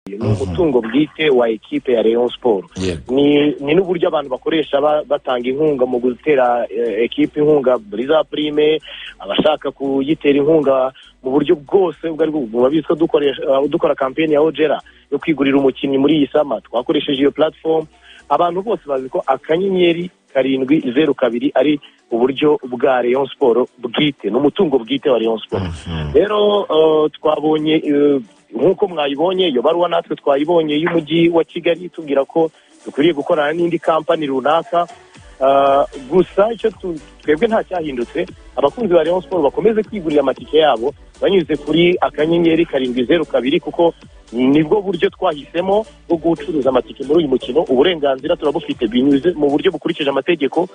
ni umutungo bwite wa ekipe ya Rayon Sport ni ni n'uburyo abantu bakoresha ba- batanga inkunga mu gutera eh, ekipe inkunga Briza Prime abashaka kuyitera inkunga mu buryo bwose ubwo ari bwo murabizi ko dukoresha eh, dukora kampeni ya Ogera yo kwigurira umukinnyi muri iyi sama twakoresheje iyo platform abantu bose bazi ko akanyenyeri karindwi zeru kabiri ari uburyo bwa Rayon Sport bwite ni umutungo bwite wa Rayon Sport rero eh, twabonye eh, nk'uko mwayibonye iyo baruwa natwe twayibonye y'umujyi wa kigali itubwira ko dukwiriye gukorana n'indi kampani runaka Ah, gusa icyo tu- twebwe nta cyahindutse abakunzi ba Rayon Sport bakomeze kwigurira amatike yabo banyuze kuri akanyenyeri karindwi zeru kabiri kuko nibwo buryo twahisemo bwo gucuruza amatike muri uyu mukino uburenganzira turabufite binyuze mu buryo bukurikije amategeko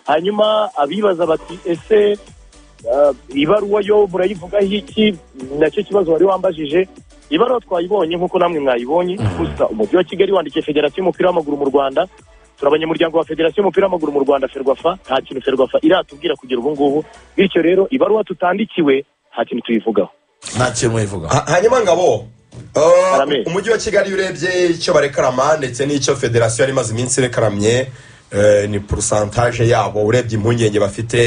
hanyuma abibaza bati ese Ah, ibaruwa yo murayivugaho iki nacyo kibazo wari wambajije ibaruwa twayibonye nk'uko namwe mwayibonye gusa umujyi wa kigali wandikiye federasiyo y'umupira w'amaguru mu rwanda turi abanyamuryango wa federasiyo y'umupira w'amaguru mu rwanda ferwafa nta kintu ferwafa iratubwira kugera ubu ngubu bityo rero ibaruwa tutandikiwe nta kintu tuyivugaho nta kintu muyivugaho Ha- hanyuma ngabo uh, Karame. umujyi wa kigali iyo urebye icyo barekarama ndetse n'icyo federasiyo yari imaze iminsi irekaramye eh, ni porosantaje yabo urebye impungenge bafite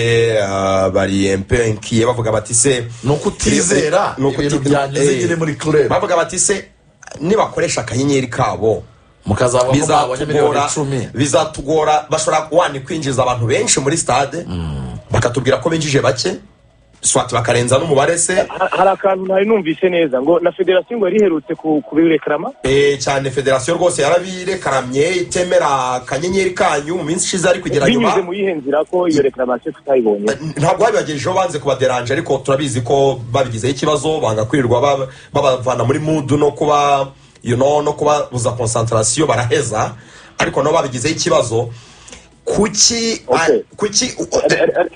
ah, bari empenkiye bavuga bati se ni ukutizera Ni ukuti- ibintu byanyuze eh, nyine muri kureba bavuga bati se nibakoresha akanyenyeri kabo mukazaba ko mwabonye miliyoni bizatugora icumi bizatugora bashobora wani kwinjiza abantu benshi muri stade bakatubwira ko binjije bake swati bakarenza n'umubare se Ha- hari akantu ntari numvise neza ngo na federasiyo ngo yari iherutse ku- kubirekarama Eh, cyane federasiyo rwose yarabirekaramiye itemera akanyenyeri kanyu mu minsi ishize ariko kugera nyuma binyuze mu yihe nzira ko iyo reklamatio tutayibonye ntabwo babibagejejeho banze kubaderanje ariko turabizi ko babigizeho ikibazo banga kwirirwa ba- babavana muri mudu no kuba you know, no kubabuza konsantarasiyo baraheza ariko nabo babigizeho ikibazo kuki Okay. a- kuki Eh, eh, eh,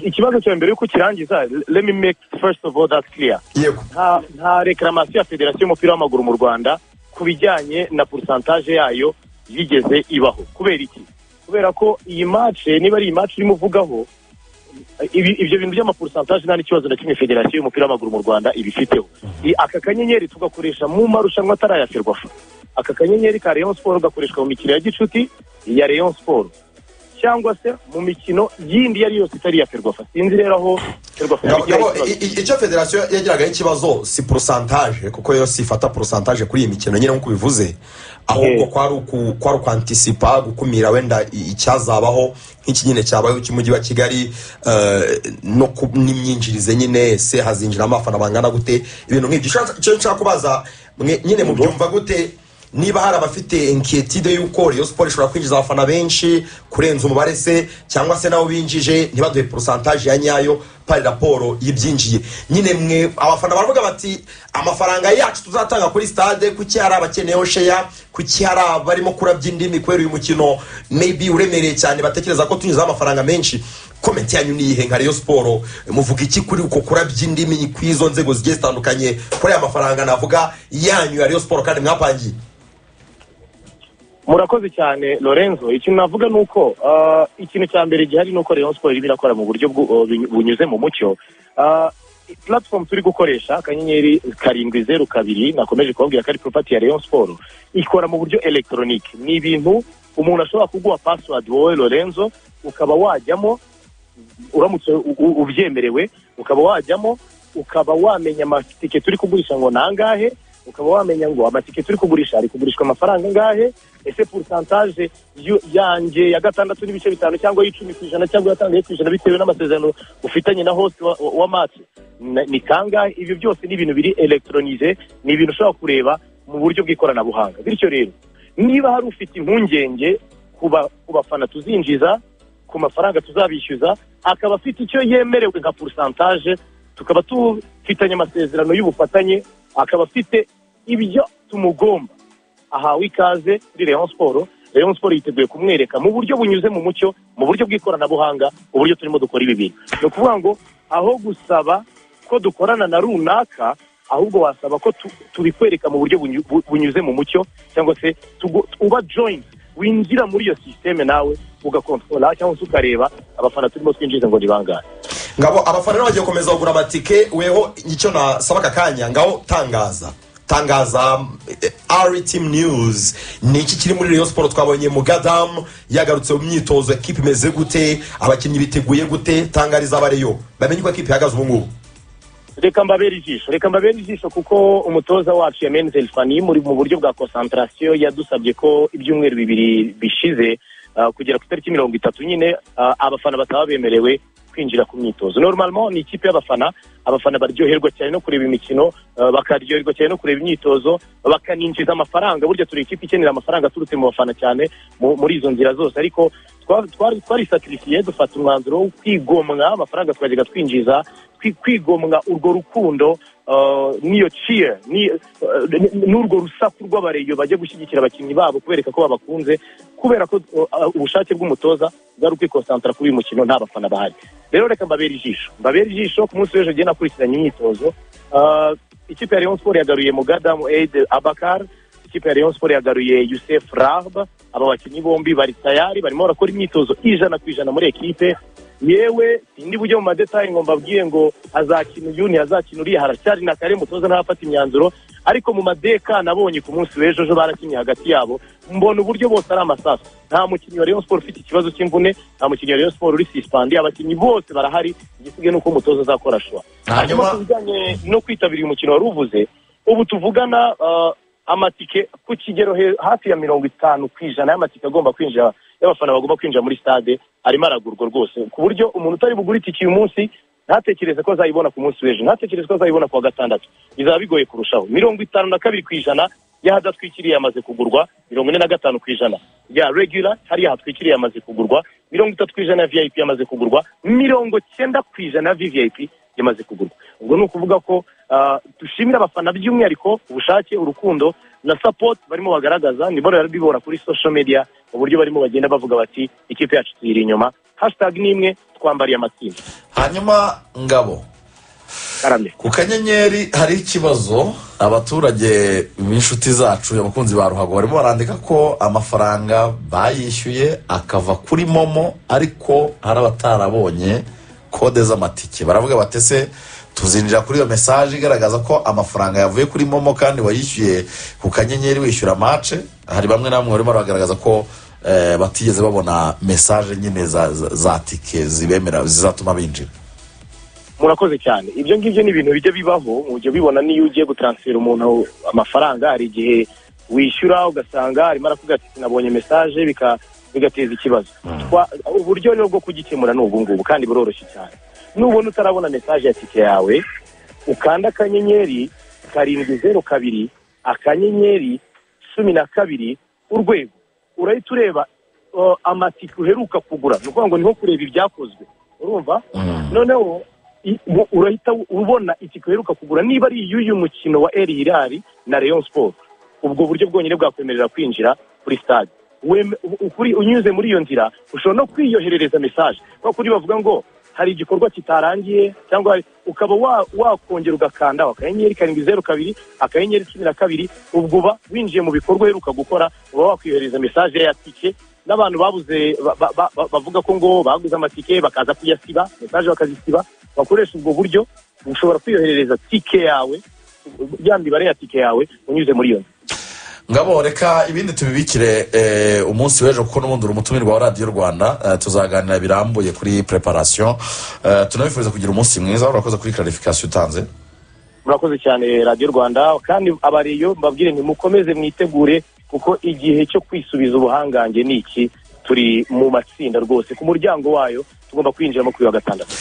ikibazo cya mbere yuko ukirangiza let me make first of all that clear yego nta nta reklamatio ya federasiyo y'umupira w'amaguru mu rwanda ku bijyanye na porosantaje yayo yigeze ibaho kubera iki kubera ko iyi mace niba ari iyi mace urimo uvugaho ibi- ibyo bintu by'amaporosantaje nta n'ikibazo na kimwe federasiyo y'umupira w'amaguru mu rwanda ibifiteho I- aka kanyenyeri tugakoresha mu marushanwa atarayaserwa aka kanyenyeri ka Rayon Sport gakoreshwa mu mikino ya gicuti ya Rayon Sport cyangwa se mu mikino yindi iyo ari yose itari iya ferwafa sinzi rero aho ferwafa Ngabo- yabigira ngabo, ikibazo. i- i- icyo federasiyo yagiragaho ikibazo si porosantaje kuko yo sifata porosantaje kuri iyi mikino nyine nk'uko ubivuze ahubwo Eh. kwari uku- kwari ukwantisipa gukumira wenda i- icyazabaho nk'iki nyine cyabayeho cy'umujyi wa kigali eh, no ku- n'imyinjirize nyine se hazinjiramo abafana bangana gute ibintu nk'ibyo Icyo- icyo nshaka kubaza mwe nyine mubyumva gute niba hari abafite enkiyetide y'uko reyo siporo ishobora kwinjiza abafana benshi kurenza umubare se cyangwa se nabo binjije ntibaduhe porosantaje ya nyayo pari raporo y'ibyinjiye nyine mwe abafana baravuga bati amafaranga yacu tuzatanga kuri stade kuki hari abakeneyeho sheya kuki hari abarimo kurabya indimi kubera uyu mukino maybe uremereye cyane batekereza ko tunyuzeho amafaranga menshi komenti yanyu niyihe nka reyo siporo muvuga iki kuri uko kurabya indimi kw'izo nzego zigiye zitandukanye kuri aya mafaranga navuga yanyu ya reyo siporo kandi mwapangiye murakoze cyane lorenzo ikintu navuga ni uko ah, ikintu cya mbere gihari ni uko rayon siporo irimo irakora mu buryo bwu- oh, bunyu- bunyuze mu mucyo Ah, platform turi gukoresha akanyenyeri karindwi zeru kabiri nakomeje kubabwira ko ari propati ya rayon siporo ikora mu buryo elegitoronike ni ibintu umuntu ashobora kuguha password wowe lorenzo ukaba wajyamo uramutse u- u- ubyemerewe ukaba wajyamo ukaba wamenya amatike turi kugurisha ngo ni angahe ukaba wamenya ngo amatike turi kugurisha ari kugurishwa amafaranga angahe ese porosantaje yanjye ya gatandatu n'ibice bitanu cyangwa y'icumi ku ijana cyangwa yatangaye ku ijana bitewe n'amasezerano ufitanye na host wa, wa, wa match Na- ni kangahe ibyo byose ni ibintu biri elegitoronije ni ibintu ushobora kureba mu buryo bw'ikoranabuhanga bityo rero niba hari ufite impungenge ku ba- ku bafana tuzinjiza ku mafaranga tuzabishyuza akaba afite icyo yemerewe nka porosantaje tukaba tufitanye amasezerano y'ubufatanye akaba afite ibyo tumugomba ahawe ikaze kuri Rayon Sport Rayon Sport yiteguye kumwereka mu buryo bunyuze mu mucyo mu buryo bw'ikoranabuhanga uburyo turimo dukora ibi bintu ni ukuvuga ngo aho gusaba ko dukorana na runaka ahubwo wasaba ko tu- tubikwereka mu buryo bunyu- bu- bunyuze mu mucyo cyangwa se tugu- uba join winjira muri iyo sisiteme nawe ugakontorora cyangwa se ukareba abafana turimo twinjiza ngo ni bangahe ngabo abafana rero bagiye gukomeza kugura amatike weho icyo nasaba aka kanya ngaho tangaza tangaza eh, ari timu news ni iki kiri muri Rayon siporo twabonye mu gadamu yagarutse mu myitozo ekipa imeze gute abakinnyi biteguye gute tangariza abareyo bamenye uko ekipa ihagaze ubu ngubu reka mbabere ijisho reka mbabere ijisho kuko umutoza wacu yamenze elfani muri mu buryo bwa konsantarasiyo yadusabye ko ibyumweru bibiri bishize ah, kugera ku itariki mirongo itatu nyine ah, abafana bataba bemerewe kwinjira ku myitozo normalement ni ikipe y'abafana abafana baryoherwa cyane no kureba imikino ah, bakaryoherwa cyane no kureba imyitozo bakaninjiza amafaranga burya turi ikipe ikenera amafaranga aturutse mu bafana cyane mu- muri izo nzira zose ariko twa- twari twarisakirisiye dufata umwanzuro wo kwigomwa amafaranga tukajyaga twinjiza kwi- kwigomwa urwo rukundo uh, n'iyo ciye ni- uh, n- n'urwo rusaku rw'abareyo bajya gushyigikira abakinnyi babo kubereka ko babakunze kubera ko uh, uh, ubushake bw'umutoza bwari ukwikonsantara kuri uyu mukino nta bafana bahari rero reka mbabere ijisho mbabere ijisho ku munsi w'ejo ngiye nakurikiranye imyitozo Uh, ikipe ya Rayon Sport yagaruye Mugadamu Eid Abakar ikipe ya Rayon Sport yagaruye Youssef Rahab aba bakinnyi bombi bari tayari barimo barakora imyitozo ijana ku ijana muri ekipe yewe sindi bujye mu madetayi ngo mbabwiye ngo azakina uyu ntihazakina uriya haracyari na kare mutoza ntarafata imyanzuro ariko mu madeka nabonye ku munsi w'ejo ejo barakinnye hagati yabo mbona uburyo bose ari amasasu nta mukinnyi wa Rayon Sport ufite ikibazo cy'imvune nta mukinnyi wa Rayon Sport uri suspended abakinnyi bose barahari igisigaye ni uko umutoza azakora shwa hanyuma hanyuma ku bijyanye no kwitabira umukino wari uvuze ubu tuvugana ah, amatike ku kigero he- hafi ya mirongo itanu ku ijana y'amatike agomba kwinjira y'abafana bagomba kwinjira muri stade arimo aragurwa rwose ku buryo umuntu utari bugura itike uyu munsi ntatekereze ko azayibona ku munsi w'ejo ntatekereze ko azayibona ku wa gatandatu bizaba bigoye kurushaho mirongo itanu na kabiri ku ijana y'ahadatwikiriye yamaze kugurwa mirongo ine na gatanu ku ijana ya regular hariya hatwikiriye yamaze kugurwa mirongo itatu ku ijana ya vip yamaze kugurwa mirongo cyenda ku ijana ya vvip yamaze kugurwa ubwo ni ukuvuga ko ah, dushimira abafana by'umwihariko ubushake urukundo na support barimo bagaragaza ni bora bibora kuri social media mu buryo barimo bagenda bavuga bati ikipe yacu tuyiri inyuma hashtag ni imwe twambariye amatsinda hanyuma ngabo karame ku kanyenyeri hari ikibazo abaturage b'inshuti zacu abakunzi ba ruhago barimo barandika ko amafaranga bayishyuye akava kuri momo ariko hari abatarabonye kode z'amatike baravuga batese tuzinjira kuri iyo mesaje igaragaza ko amafaranga yavuye kuri momo kandi wayishyuye ku kanyenyeri wishyura mace hari bamwe na bamwe barimo baragaragaza ko eh, batigeze babona mesaje nyine za, za, za tike zibemera zizatuma binjira murakoze cyane ibyo ngibyo ni ibintu bijya bibaho mujya bibona n'iyo ugiye gutaransifera umuntu amafaranga hari igihe wishyura ugasanga arimo arakubwira ati sinabonye mesaje bika- bigateza ikibazo Twa- uburyo rero bwo kugikemura ni ubu ngubu kandi buroroshye cyane nubona utarabona mesaje ya tike yawe ukanda akanyenyeri karindwi zeru kabiri akanyenyeri cumi na kabiri urwego urahita ureba uh, amatike uheruka kugura ni ukuvuga ngo niho kureba ibyakozwe urumva Mm. noneho i- u- urahita ubona itike uheruka kugura niba ari iy'uyu mukino wa El Hilal na Rayon Sport ubwo buryo bwonyine bwakwemerera kwinjira kuri stade Wem- u- ukuri- unyuze muri iyo nzira ushobora no kwiyoherereza mesaje kuko kuri bavuga ngo hari igikorwa kitarangiye cyangwa hari- ukaba wa- wakongera ugakanda akanyenyeri karindwi zeru kabiri akanyenyeri cumi na kabiri ubwo uba winjiye mu bikorwa uheruka gukora uba wakwiyohereza mesaje ya tike n'abantu babuze ba- ba- ba- ba- bavuga ko ngo baguze amatike bakaza kuyasiba mesaje bakazisiba bakoresha ubwo buryo ushobora kwiyoherereza tike yawe ya mibare ya tike yawe unyuze muri iyo nzu ngabo reka ibindi tubibikire eh, umunsi w'ejo kuko n'ubundi uri umutumirwa wa radiyo rwanda eh, tuzaganira birambuye kuri preparation eh, tunabifuriza kugira umunsi mwiza urakoze kuri clarification utanze murakoze cyane radiyo rwanda kandi abariyo mbabwire ntimukomeze mwitegure kuko igihe cyo kwisubiza ubuhangange ni iki turi mu matsinda rwose ku muryango wayo tugomba kwinjiramo kuri wa gatandatu